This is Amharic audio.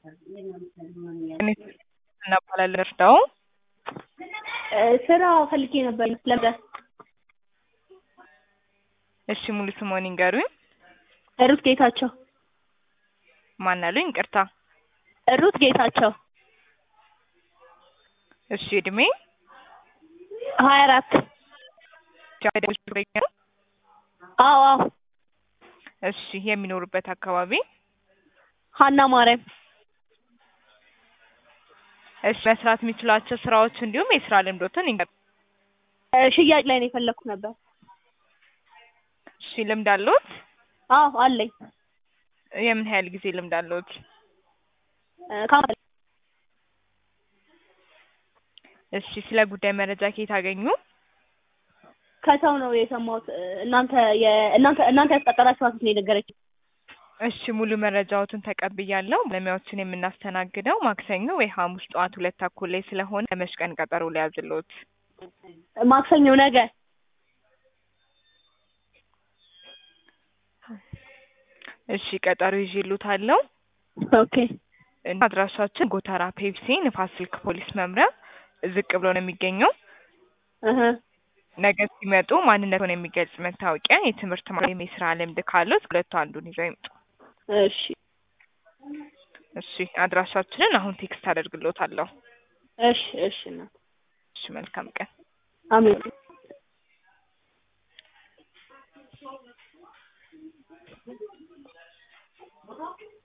እናባላለን እርዳው ስራ ፈልጌ ነበር ለመዳስ እሺ ሙሉ ስምዎን ይንገሩኝ ሩት ጌታቸው ማን አሉኝ ይቅርታ ሩት ጌታቸው እሺ እድሜ ሀያ አራት አዎ አዎ እሺ የሚኖሩበት አካባቢ ሀና ማርያም እሺ መስራት የሚችሏቸው ስራዎች እንዲሁም የስራ ልምዶትን ይንገሩኝ ሽያጭ ላይ ነው የፈለኩት ነበር እሺ ልምድ አለዎት አዎ አለኝ የምን ያህል ጊዜ ልምድ አለዎት ከአመት እሺ ስለ ጉዳይ መረጃ ከየት አገኙ ከሰው ነው የሰማሁት እናንተ የእናንተ እናንተ ያስቀጠራችኋት ነው የነገረችኝ እሺ ሙሉ መረጃዎትን ተቀብያለሁ ባለሙያዎችን የምናስተናግደው ማክሰኞ ወይ ሐሙስ ጠዋት ሁለት ተኩል ላይ ስለሆነ ለመች ቀን ቀጠሮ ሊያዝልዎት ማክሰኞ ነገ እሺ ቀጠሮ ይዤልዎታለሁ ኦኬ እና አድራሻችን ጎተራ ፔፕሲ ንፋስ ስልክ ፖሊስ መምሪያ ዝቅ ብሎ ነው የሚገኘው እህ ነገ ሲመጡ ማንነቱን የሚገልጽ መታወቂያ የትምህርት ወይም የስራ ልምድ ካሉት ሁለቱ አንዱን ይዘው ይምጡ እሺ እሺ አድራሻችንን አሁን ቴክስት አደርግልዎታለሁ እሺ እሺ እናት እሺ መልካም ቀን አሜን